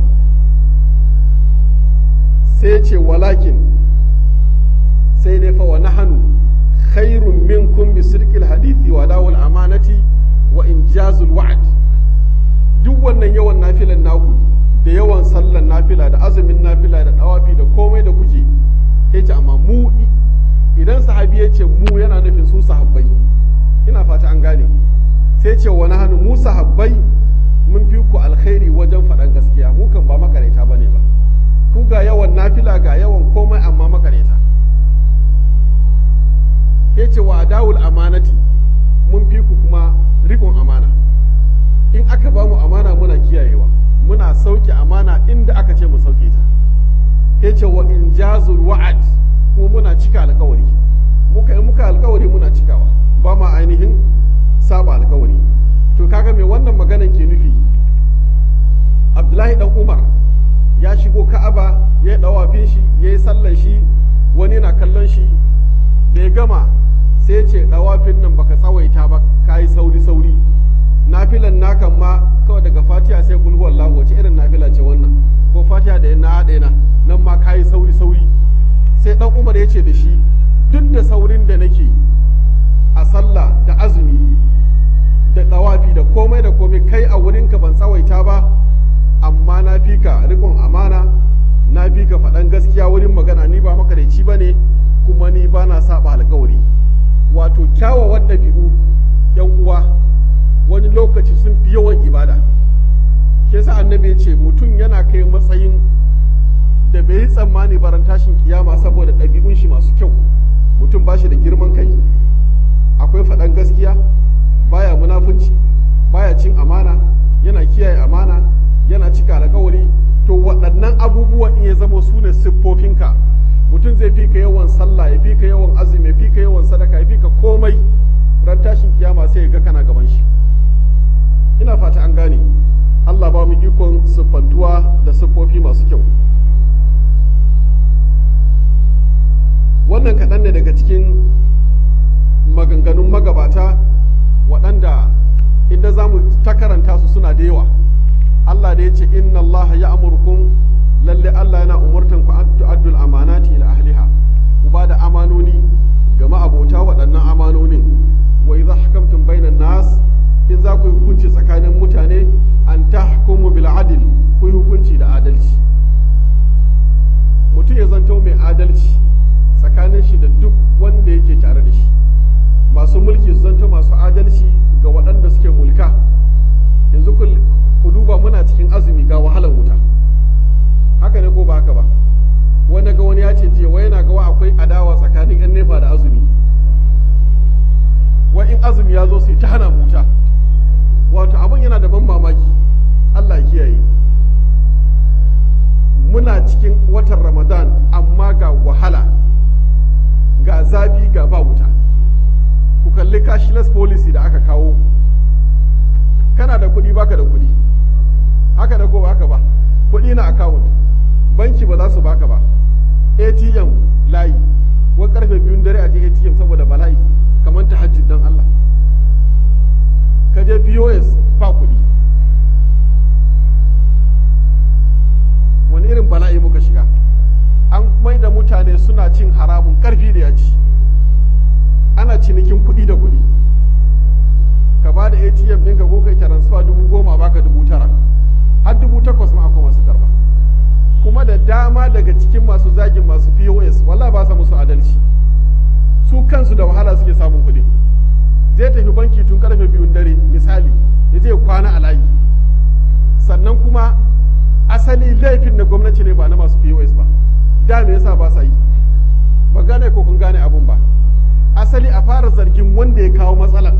sai ce walakin sai dai fa wa nahanu khairun minkum bi sirqil hadithi wa dawul amanati wa injazul wa'd duk wannan yawan nafilan naku da yawan sallan nafila da azumin nafila da dawafi da komai da kuke yace amma mu idan sahabi ya ce mu yana nufin su sahabbai ina fata an gane sai ce wani hannu mu sahabbai mun fi ku alkhairi wajen faɗan gaskiya mu kan ba makareta bane ba ku ga yawan nafila ga yawan komai amma makareta ya ce wa dawul amanati mun fi ku kuma rikon amana in aka ba mu amana muna kiyayewa muna sauke amana inda aka ce mu sauke ta ya ce wa injazul wa'ad kuma muna cika alkawari muka yi muka alkawari muna cikawa ba ma ainihin saba alkawari to kaga me wannan maganan ke nufi abdullahi dan umar ya shigo ka'aba ya yi dawafin shi ya yi sallan shi wani na kallon shi da ya gama sai ya ce dawafin nan baka tsawaita ba ka yi sauri sauri nafilan nakan ma kawai daga fatiha sai kulhu wallahu wace irin nafila ce wannan ko fatiha da na haɗe na nan ma ka yi sauri sauri sai dan umar ya ce da shi duk da saurin da nake a sallah da azumi da dawafi da komai da komai kai a wurinka ban tsawaita ba amma na fi ka rikon amana na fi ka faɗan gaskiya wurin magana ni ba makareci ba ne kuma ni ba na saba alkawari wato kyawawan ɗabi'u yan uwa wani lokaci sun fi yawan ibada ke sa annabi ya ce mutum yana kai matsayin da bai yi tsammani baran tashin kiyama saboda ɗabi'un shi masu kyau mutum ba shi da girman kai akwai faɗan gaskiya baya munafunci baya cin amana yana kiyaye amana yana cika alkawari to waɗannan abubuwan in ya zama su ne siffofinka mutum zai fi ka yawan sallah ya fi ka yawan azumi ya fi ka yawan sadaka ya fi ka komai ran tashin kiyama sai ya ga kana gaban shi ina fata an gane Allah ba mu ikon siffantuwa da siffofi masu kyau wannan kaɗan ne daga cikin maganganun magabata waɗanda inda za mu ta karanta su suna da yawa Allah da ya ce inna Allah ya amurkun lalle Allah yana umurtan ku an tu'addul amanati ila ahliha ku ba da amanoni ga ma'abota waɗannan amanonin wa idza hakamtum bainan nas in za ku yi hukunci tsakanin mutane an tahkumu bil adl ku yi hukunci da adalci mutum ya zanto mai adalci tsakanin shi da duk wanda yake tare da shi masu mulki su zanto masu adalci ga waɗanda suke mulka yanzu ku duba muna cikin azumi ga wahalar wuta haka ne ko ba haka ba wani ga wani ya ce jiya wai yana gawa akwai adawa tsakanin yan nefa da azumi wai in azumi ya zo sai ta hana wuta wato abin yana da ban mamaki Allah kiyaye muna cikin watan ramadan amma ga wahala ga zafi ga ba wuta ku kalli cashless policy da aka kawo kana da kuɗi baka da kuɗi haka da ko baka ba kuɗi na account banki ba za su baka ba atm layi wani karfe biyun dare a je atm saboda bala'i kamar ta hajji don allah ka je pos ba kuɗi wani irin bala'i muka shiga an mai da mutane suna cin haramun karfi da yaji ana cinikin kuɗi da kuɗi ka ba da atm ɗinka ko kai transfer dubu goma baka dubu tara har dubu takwas ma akwai masu karba kuma da dama daga cikin masu zagin masu pos walla ba sa musu adalci su kansu da wahala suke samun kuɗi zai tafi banki tun karfe biyun dare misali ya je kwana a layi sannan kuma asali laifin na gwamnati ne ba na masu pos ba da me yasa ba sa yi ba gane ko kun gane abun ba asali a fara zargin wanda ya kawo matsalar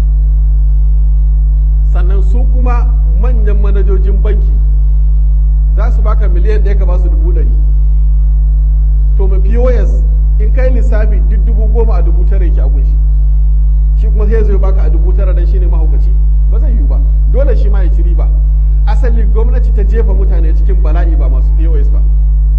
sannan su kuma manyan manajojin banki za su baka miliyan ɗaya ka ba su dubu ɗari to ma pos in kai lissafi duk dubu goma a dubu tara yake a gunshi shi kuma sai zai baka a dubu tara dan shine mahaukaci ba zai yiwu ba dole shi ma ya ci riba asali gwamnati ta jefa mutane cikin bala'i ba masu POS ba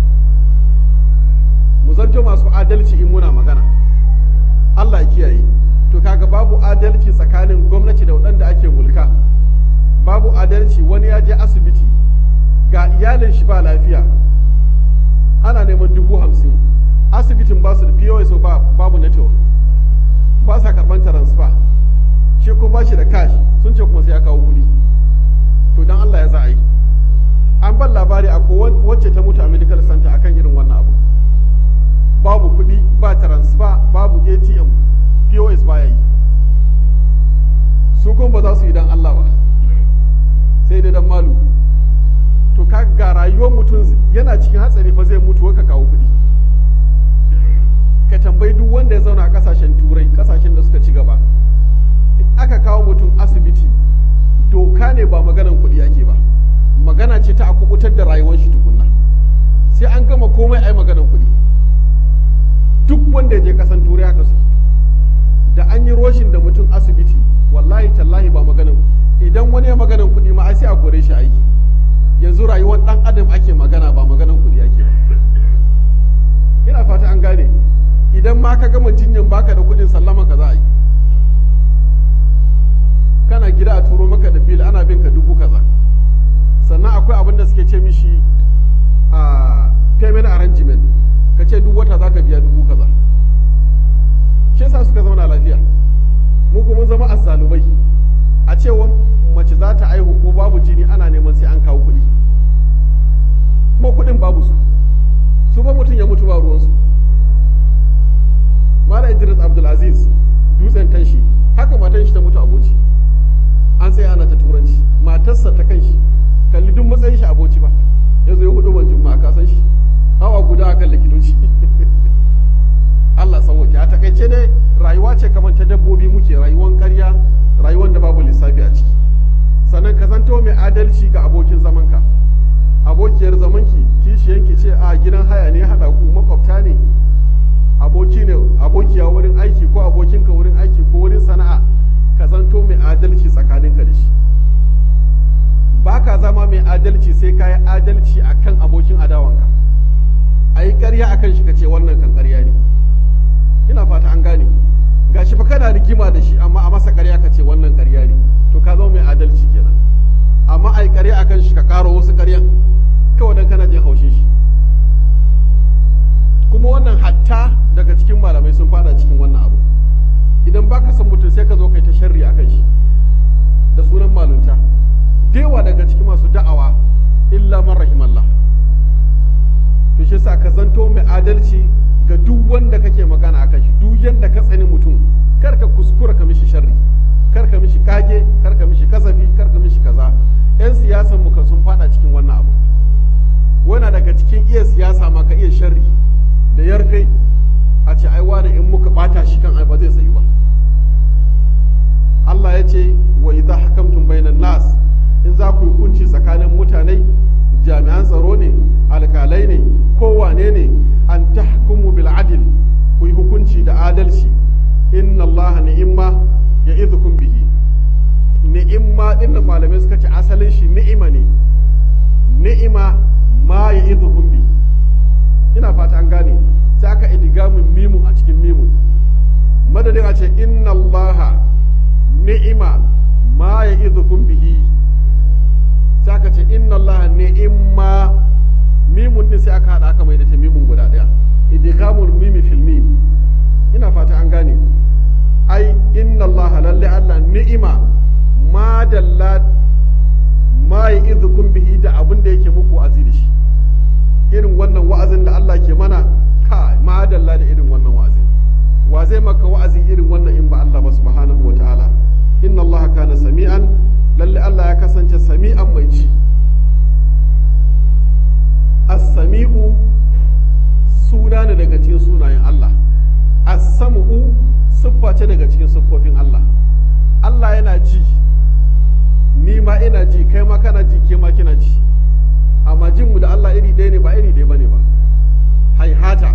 mu zanto masu adalci in muna magana Allah ya kiyaye to kaga babu adalci tsakanin gwamnati da waɗanda ake mulka babu adalci wani ya je asibiti ga iyalin shi ba lafiya ana neman dubu hamsin asibitin ba su da POS ba babu network ba sa karɓar transfer shi kuma ba shi da cash sun ce kuma sai ya kawo kuɗi to dan Allah ya za a yi an ban labari a wacce ta mutu a medical center akan irin wannan abu babu kuɗi ba transfer babu atm pos baya yi su kuma ba za su yi dan Allah ba sai dai dan malu to ka ga rayuwar mutum yana cikin hatsari fa zai mutu ka kawo kuɗi ka tambayi duk wanda ya zauna a kasashen turai kasashen da suka ci gaba in aka kawo mutum asibiti doka ne ba maganan kuɗi ake ba magana ce ta a kubutar da rayuwar shi tukunna sai an gama komai ai maganan kuɗi duk wanda ya je kasan turai haka suke da an yi roshin da mutum asibiti wallahi tallahi ba maganan idan wani ya maganan kuɗi ma ai sai a gore shi aiki yanzu rayuwar ɗan adam ake magana ba maganan kuɗi ake ba ina fata an gane idan ma ka gama jinyan baka da kuɗin sallama ka za a yi kana gida a turo maka da bil ana bin ka dubu kaza sannan akwai abin da suke ce mishi a payment arrangement ka ce duk wata za ka biya dubu kaza shi yasa suka zauna lafiya mu kuma zama azzalumai a cewa mace za ta aihu ko babu jini ana neman sai an kawo kuɗi kuma kuɗin babu su su ba mutum ya mutu ba ruwansu mala idris abdulaziz dutsen tanshi haka matan shi ta mutu aboci an tsaya ana ta turanci matarsa ta kan shi kalli duk matsayin shi aboci ba ya zo ya hudu ban juma'a ka san shi hawa guda akan likitoci Allah sauwake a takaice dai rayuwa ce kamar ta dabbobi muke rayuwan ƙarya rayuwan da babu lissafi a ciki sannan ka zanto mai adalci ga abokin zamanka abokiyar zamanki kishiyanki ce a gidan haya ne haɗa ku makwabta ne aboki ne abokiya wurin aiki ko abokinka wurin aiki ko wurin sana'a ka zanto mai adalci tsakaninka da shi ba ka zama mai adalci sai ka yi adalci a kan abokin adawanka a yi ƙarya a kan shi ka ce wannan kan ƙarya ne ina fata an gane ga shi fa kana rigima da shi amma a masa ƙarya ka ce wannan ƙarya ne to ka zama mai adalci kenan amma a yi ƙarya a kan shi ka ƙaro wasu ƙaryan kawai dan kana jin haushin shi kuma wannan hatta daga cikin malamai sun fada cikin wannan abu idan baka san mutum sai ka zo kai ta sharri a kan shi da sunan malunta dewa daga cikin masu da'awa illa man rahimallah to shi sa ka zanto mai adalci ga duk wanda kake magana akan shi duk yanda ka tsani mutum kar ka kuskura ka mishi sharri kar ka mishi kage kar ka mishi kasafi kar ka mishi kaza yan siyasan mu sun fada cikin wannan abu wana daga cikin iya siyasa ma ka iya sharri da yarfe a ce ai wani in muka bata shi kan ai ba zai tsayu ba Allah ya ce wa idza hakamtum bainan nas in za ku yi hukunci tsakanin mutane jami'an tsaro ne alkalai ne kowane ne an tahkumu bil adil ku yi hukunci da adalci inna Allah ni'imma ya idhukum bihi ni'imma din da malamai suka ce asalin shi ni'ima ne ni'ima ma ya idhukum bihi ina fata an gane sai aka idigamin mimu a cikin mimu madadin a ce inna Allah ni'ima ma ya idhukum bihi sai aka ce inna Allah ni'imma mimun din sai aka hada aka mai da ta mimun guda daya idghamul mimi fil mim ina fata an gane ai inna Allah lalle Allah ni'ima ma dalla ma ya'idhukum bihi da abin da yake muku wa'azi da shi irin wannan wa'azin da Allah ke mana ka ma dalla da irin wannan wa'azin wa zai maka wa'azi irin wannan in ba Allah ba subhanahu wa ta'ala inna Allah kana sami'an lalle Allah ya kasance sami'an mai ci as-sami'u suna ne daga cikin sunayen Allah as-sam'u siffa ce daga cikin siffofin Allah Allah yana ji ni ma ina ji kai ma kana ji ke ma kina ji amma jin mu da Allah iri ɗaya ne ba iri ɗaya bane ba haihata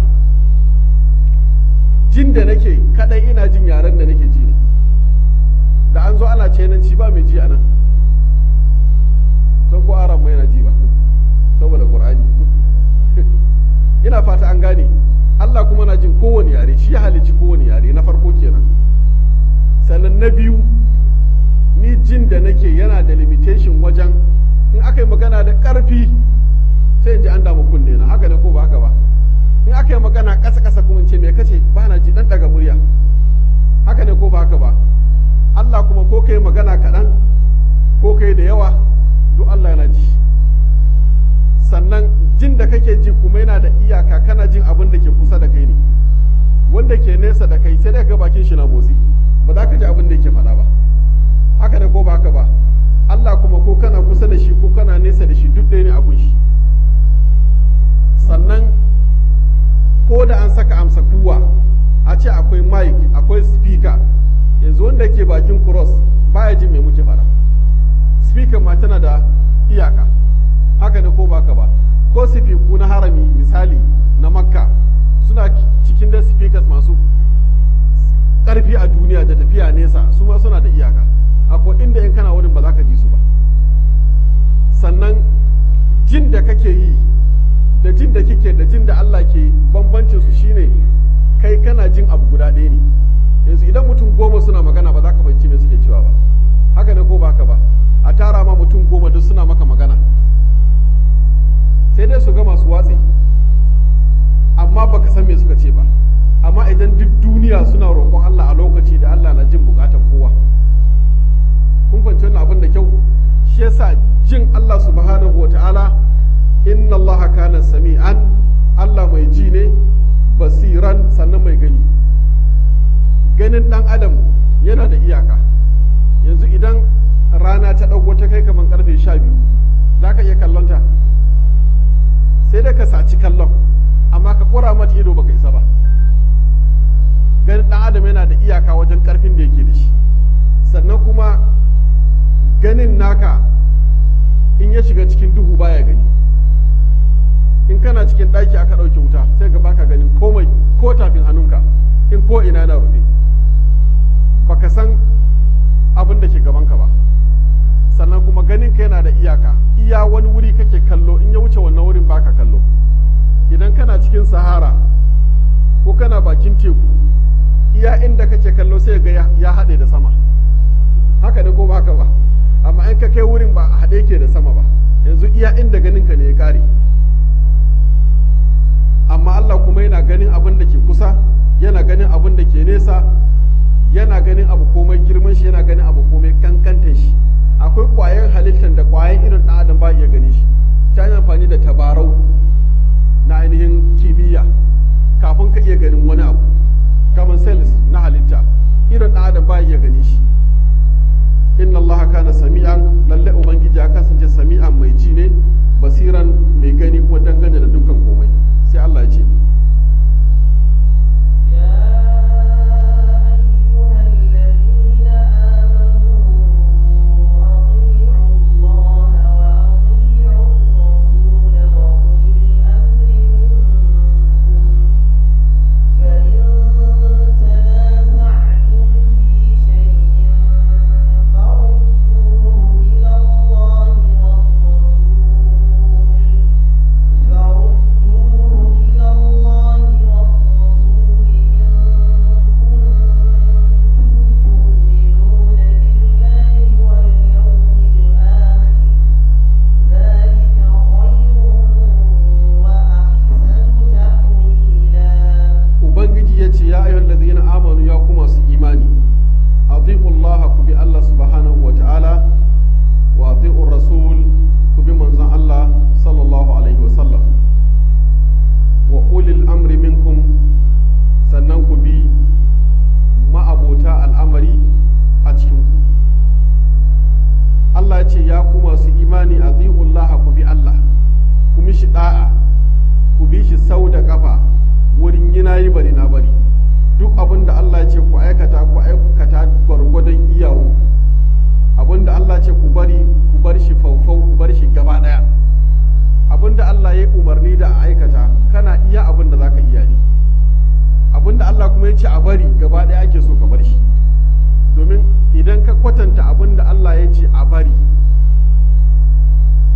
jin da nake kadai ina jin yaren da nake ji ne da an zo ana cenanci ba mai ji a nan san ko aran mai na ji ba saboda qur'ani ina fata an gane Allah kuma na jin kowane yare shi ya halicci kowane yare na farko kenan sannan na biyu ni jin da nake yana da limitation wajen in aka yi magana da ƙarfi sai in ji an damu kunne na haka ne ko ba haka ba in aka yi magana ƙasa ƙasa kuma in ce me kace ba na ji dan daga murya haka ne ko ba haka ba Allah kuma ko kai magana kaɗan ko kai da yawa duk Allah yana ji sannan jin da kake ji kuma yana da iyaka kana jin abin da ke kusa da kai ne wanda ke nesa da kai sai dai ga bakin shi na motsi ba za ka ji abin da yake faɗa ba haka ne ko ba haka ba Allah kuma ko kana kusa da shi ko kana nesa da shi duk ɗaya ne abun shi sannan ko da an saka amsa kuwa a ce akwai mic akwai speaker yanzu wanda ke bakin cross baya jin me muke faɗa speaker ma tana da iyaka haka ne ko baka ba ko sifiku na harami misali na makka suna cikin da speakers masu ƙarfi a duniya da tafiya nesa su ma suna da iyaka akwai inda in kana wurin ba za ka ji su ba sannan jin da kake yi da jin da kike da jin da Allah ke bambancin su shine kai kana jin abu guda ɗaya ne yanzu idan mutum goma suna magana ba za ka fahimci me suke cewa ba haka ne ko ba haka ba a tara ma mutum goma duk suna maka magana sai dai su ga masu watsi amma baka san me suka ce ba amma idan duk duniya suna roƙon Allah a lokaci da Allah na jin bukatar kowa kun fahimci wannan abin da kyau shi yasa jin Allah subhanahu wa ta'ala inna Allah kana sami'an Allah mai ji ne basiran sannan mai gani ganin dan adam yana da iyaka yanzu idan rana ta ɗauko ta kai kamar karfe sha biyu za ka iya kallonta sai dai ka saci kallon amma ka kura mata ido baka isa ba ganin dan adam yana da iyaka wajen karfin da yake da shi sannan kuma ganin naka in ya shiga cikin duhu baya gani in kana cikin ɗaki aka ɗauke wuta sai ga baka ganin komai ko tafin hannunka in ko ina na rufe baka san abin da ke gabanka ba sannan kuma ganin ka yana da iyaka iya wani wuri kake kallo in ya wuce wannan wurin baka kallo idan kana cikin sahara ko kana bakin teku iya inda kake kallo sai ga ya haɗe da sama haka ne ko ba haka ba amma in ka kai wurin ba a haɗe ke da sama ba yanzu iya inda ganin ka ne ya ƙare amma Allah kuma yana ganin abin da ke kusa yana ganin abin da ke nesa yana ganin abu komai girman shi yana ganin abu komai kankantar shi akwai ƙwayan halittar da ƙwayan irin ɗan adam ba iya gani shi ta yi amfani da tabarau na ainihin kimiyya kafin ka iya ganin wani abu kamar cells na halitta irin ɗan adam ba iya gani shi inna Allah kana sami'an lalle ubangiji ya kasance sami'an mai ji ne basiran mai gani kuma dangane da dukkan komai sai Allah ya ce ubangiji ya ce ya ayyuhal ladina amanu ya kuma su imani atiqu Allah ku bi Allah subhanahu wa ta'ala wa atiqu rasul ku bi manzon Allah sallallahu alaihi wa sallam wa ulil amri minkum sannan ku bi ma'abota al'amari a cikin ku Allah ya ce ya ku masu imani atiqu Allah ku bi Allah ku mishi da'a ku bi shi sau da kafa wurin yi na yi bari na bari duk abin da Allah ce ku aikata ku aikata gwargwadon iyawu abin da Allah ce ku bari ku bar shi faufau ku bar shi gaba daya abin da Allah ya umarni da a aikata kana iya abin da zaka iya ne abin da Allah kuma ya ce a bari gaba daya ake so ka bar shi domin idan ka kwatanta abin da Allah ya ce a bari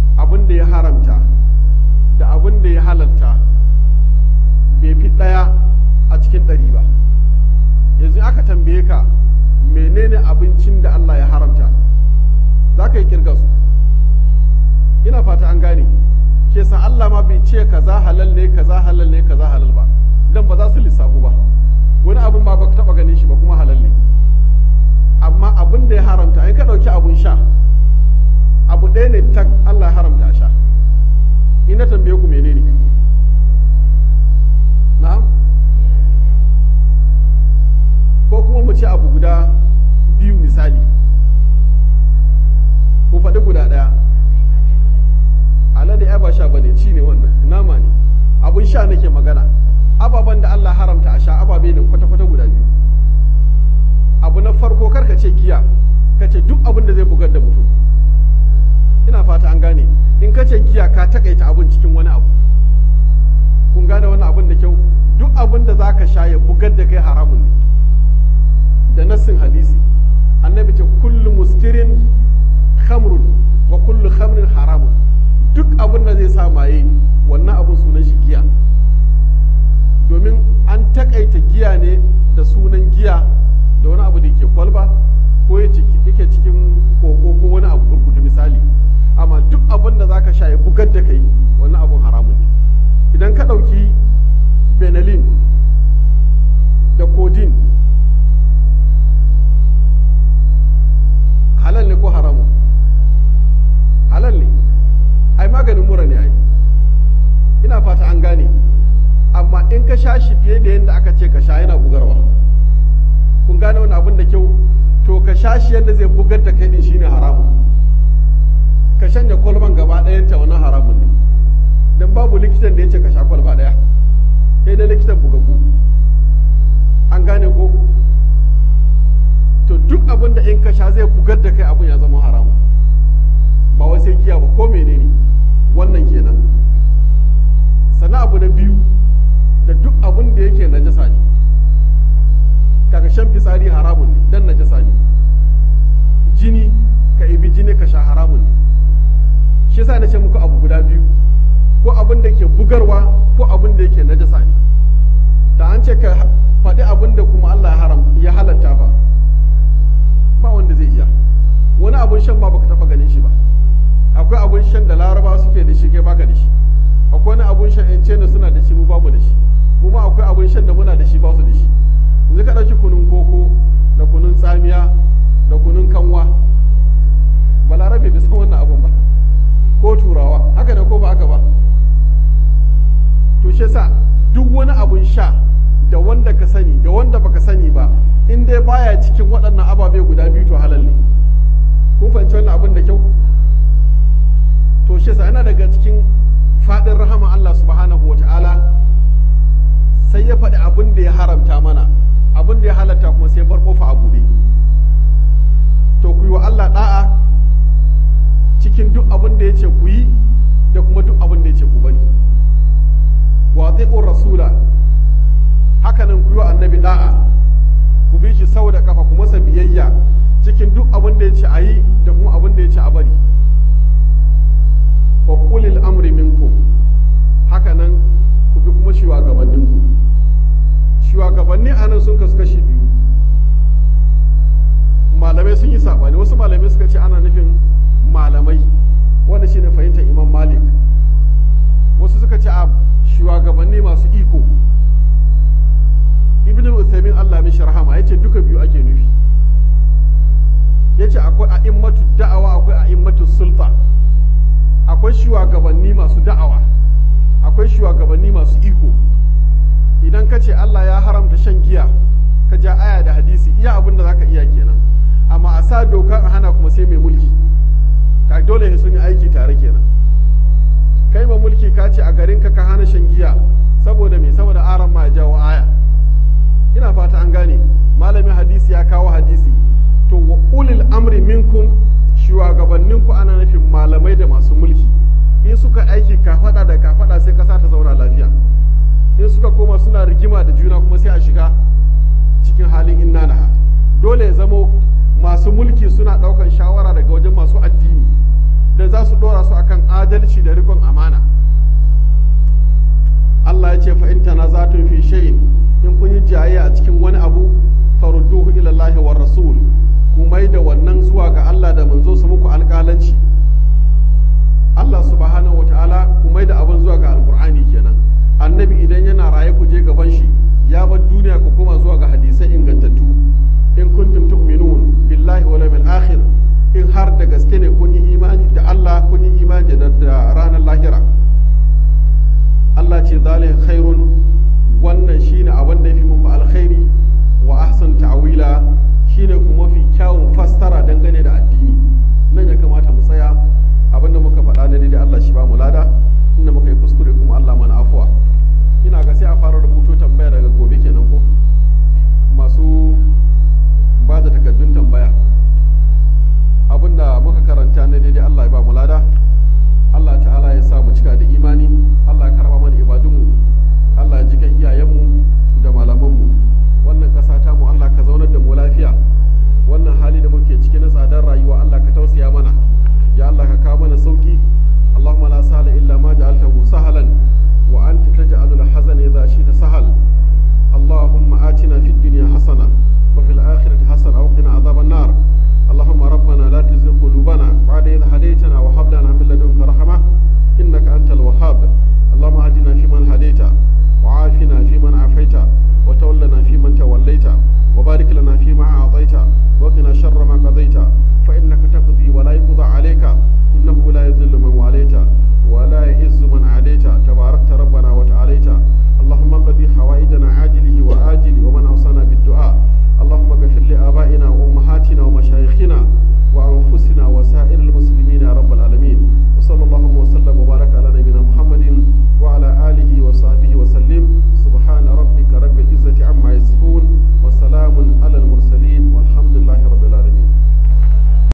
ka menene abincin da Allah ya haramta za ka yi kirga su ina fata an gane ke san Allah ma bai ce kaza halal ne kaza halal ne kaza halal ba dan ba za su lissafu ba wani abun ma baka taba ganin shi ba kuma halal ne amma abin da ya haramta ai ka dauki abun sha abu ɗaya ne tak Allah ya haramta a sha ina tambaye ku menene na'am ko kuma mu ce abu guda biyu misali ku faɗi guda ɗaya alade ya ba sha bane ci ne wannan nama ne abun sha nake magana ababen da Allah haramta a sha ababe ne kwata-kwata guda biyu abu na farko karka ce giya ka ce duk abin da zai bugar da mutum ina fata an gane in ka ce giya ka takaita abin cikin wani abu kun gane wannan abin da kyau duk abin da za ka sha ya bugar da kai haramun ne da nassin hadisi annabi ce kullu muskirin khamrun wa kullu khamrin haramun duk abin da zai sa maye wannan abin sunan shi giya domin an takaita giya ne da sunan giya da wani abu da ke kwalba ko yake cikin koko ko wani abu burkutu misali amma duk abin da zaka sha ya bugar da kai wannan abun haramun ne idan ka ɗauki benelin da codeine halal ne ko haramun halal ne ai maganin mura ne ai ina fata an gane amma in ka sha shi fiye da yadda aka ce ka sha yana bugarwa kun gane wani abin da kyau to ka sha shi yadda zai bugar da kai din shine haramun ka shanya kwalban gaba ɗayanta wannan haramun ne dan babu likitan da ya ce ka sha kwalba ɗaya sai dai likitan bugaggu an gane ko to duk abin da in ka sha zai bugar da kai abin ya zama haramun ba wai sai giya ba ko menene wannan kenan sannan abu na biyu da duk abin da yake najasa ne kaga shan fitsari haramun ne dan najasa ne jini ka ibi jini ka sha haramun ne shi yasa na ce muku abu guda biyu ko abin da ke bugarwa ko abin da yake najasa ne da an ce ka faɗi abin da kuma Allah ya haram ya halatta ba ba wanda zai iya wani abun shan ba baka taba ganin shi ba akwai abun shan da laraba suke da shi kai baka da shi akwai wani abun shan yan cena suna da shi mu bamu da shi mu ma akwai abun shan da muna da shi ba su da shi yanzu ka ɗauki kunun koko da kunun tsamiya da kunun kanwa balarabe bai san wannan abun ba ko turawa haka ne ko ba haka ba to shi yasa duk wani abun sha da wanda ka sani da wanda baka sani ba in dai baya cikin waɗannan ababe guda biyu to halal ne kun fahimci wannan abin da kyau to shi yasa yana daga cikin faɗin rahama Allah subhanahu wata'ala sai ya faɗi abin da ya haramta mana abin da ya halatta kuma sai bar kofa a buɗe to ku yi wa Allah da'a cikin duk abin da ya ce ku yi da kuma duk abin da ya ce ku bari wa rasula hakanan ku yi wa annabi da'a ku bi shi sau da kafa ku masa biyayya cikin duk abin da ya ce a yi da kuma abin da ya ce a bari wa ulil amri minkum hakanan ku bi kuma shugabannin ku shugabanni a nan sun kasu kashi biyu malamai sun yi sabani wasu malamai suka ce ana nufin malamai wanda shine fahimtar imam malik wasu suka ce a shugabanni masu iko ibn al-uthaymin Allah mishi rahama yace duka biyu ake nufi yace akwai a'immatu da'awa akwai a'immatu sulta akwai shugabanni masu da'awa akwai shugabanni masu iko idan ka ce Allah ya haramta shan giya ka ja aya da hadisi iya abin da zaka iya kenan amma a sa doka a hana kuma sai mai mulki ka dole sun yi aiki tare kenan kai ma mulki ka ce a garin ka ka hana shan giya saboda me saboda aran ma ya jawo aya ina fata an gane malamin hadisi ya kawo hadisi to wa ulil amri minkum shugabanninku ana nufin malamai da masu mulki in suka aiki kafada da kafada sai kasa ta zauna lafiya in suka koma suna rigima da juna kuma sai a shiga cikin halin inna naha dole ya zamo masu mulki suna daukan shawara daga wajen masu addini da za su dora su akan adalci da rikon amana Allah ya ce fa in tanazatun fi shay'in in kun yi jayayya a cikin wani abu farudduhu ila Allah wa rasul ku mai da wannan zuwa ga Allah da manzo su muku alƙalanci Allah subhanahu wataala ku mai da abin zuwa ga alqur'ani kenan annabi idan yana raye ku je gaban shi ya bar duniya ku koma zuwa ga hadisai ingantattu in kuntum tu'minun billahi wal yawmil akhir in har da gaske ne kun yi imani da Allah kun yi imani da ranar lahira Allah ce zalika khairun wannan shine abin da yafi muku alkhairi wa ahsan ta'wila shine kuma mafi kyawun fassara